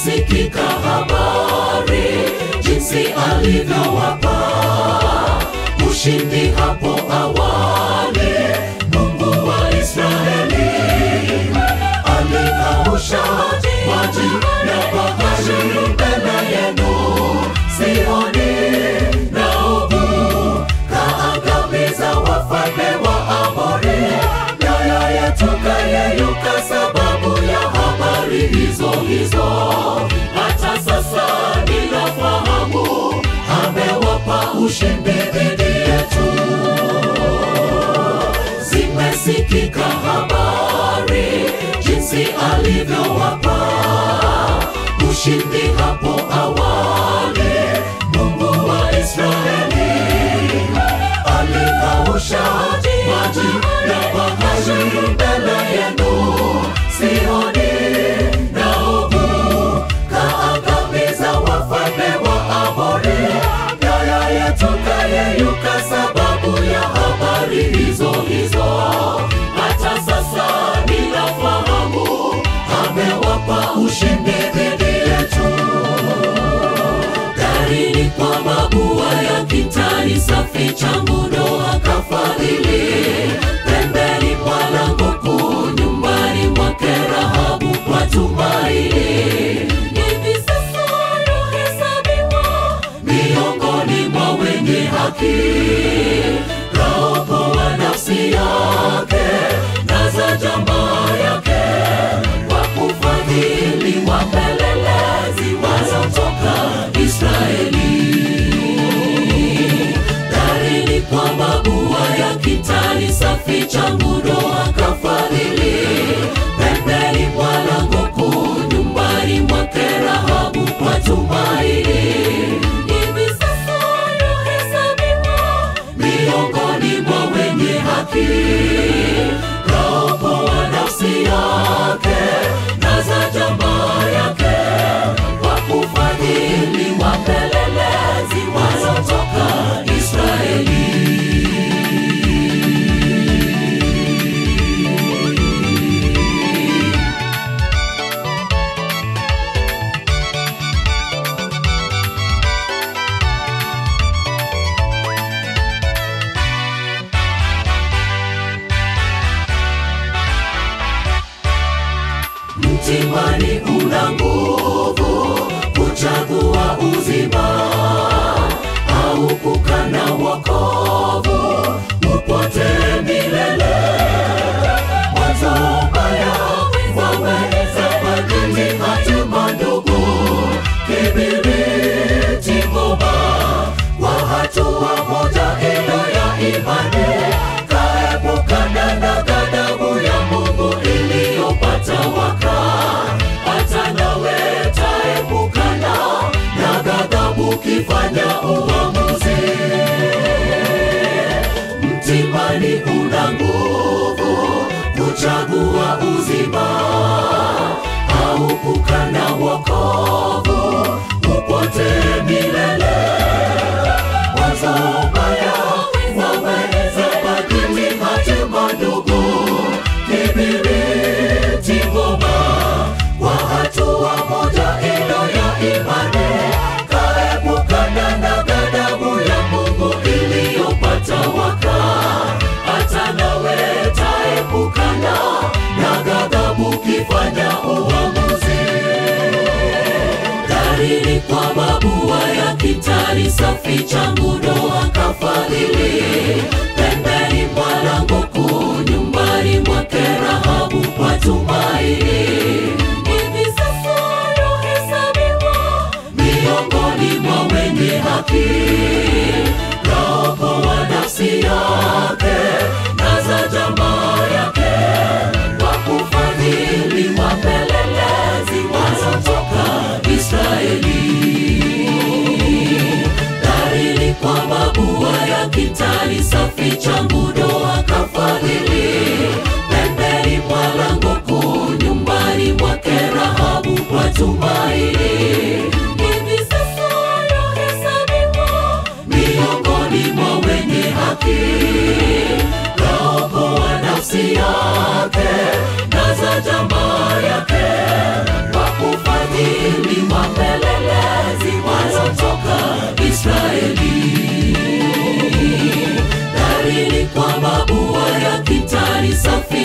zimesikika habari jinsi alivyowapa ushindi hapo awali. Mungu wa Israeli alikausha maji ya bahari mbele yenu, Sihoni na Ogu kaangamiza wafalme wa Amori, mioyo yetu kayeyuka sababu ya habari hizo hizo. Hata sasa ninafahamu amewapa ushindi dhidi yetu. Zimesikika habari jinsi alivyowapa ushindi hapo awali. Mungu wa Israeli alikausha maji ya bahari mbele yenu, Sihoni na Ogu kaangamiza wafalme wa Amori, mioyo yetu kayeyuka sababu ya habari hizo hizo. Hata sasa ninafahamu amewapa ushindi dhidi yetu darini kwa mabua ya kitani safi changu Noa kafadhili pembeni mwa lango kuu nyumbani mwake Rahabu kwa tumaini. Hivi sasa yahesabiwa miongoni mwa wenye haki, kaokoa nafsi yake na za jamaa yake kwa kufadhili wapelelezi wanaotoka Israeli. Darini kwa mabua ya kitani safi changu Noa kafadhili pembeni mwa lango kuu nyumbani mwake Rahabu kwa tumaini. Hivi sasa yahesabiwa miongoni mwa wenye haki, kaokoa nafsi yake na za jamaa yake kwa kufadhili wapelelezi wanaotoka Israeli. Mtimani una nguvu kuchagua uzima au kukana wokovu upotee milele. Mwanzo mbaya waweza badili hatima ndugu, kibiriti ngoma kwa hatua moja ilo ya imani, kaepukana na ghadhabu ya Mungu iliyopata waka, hata nawe taepukana na ghadhabu ukifanya uamuzi. Mtimani una nguvu kuchagua uzima au kukana wokovu upotee milele. Mwanzo mbaya waweza badili hatima ndugu, kibiriti ngoma kwa hatua moja ilo ya imani, kaepukana na ghadhabu ya Mungu iliyopata waka, hata nawe taepukana na ghadhabu ukifanya uamuzi darini kwa mabua ya kitani safi changu Noa kafadhili pembeni mwa lango kuu nyumbani mwake Rahabu kwa tumaini. Hivi sasa yahesabiwa miongoni mwa wenye haki, kaokoa nafsi yake na za jamaa yake kwa kufadhili wapelelezi wanaotoka Israeli. Darini kwa mabua ya kitani safi changu Noa kafadhili pembeni mwa lango kuu nyumbani mwake Rahabu kwa tumaini. Hivi sasa yahesabiwa miongoni mwa wenye haki, kaokoa nafsi yake na za jamaa yake kwa kufadhili safi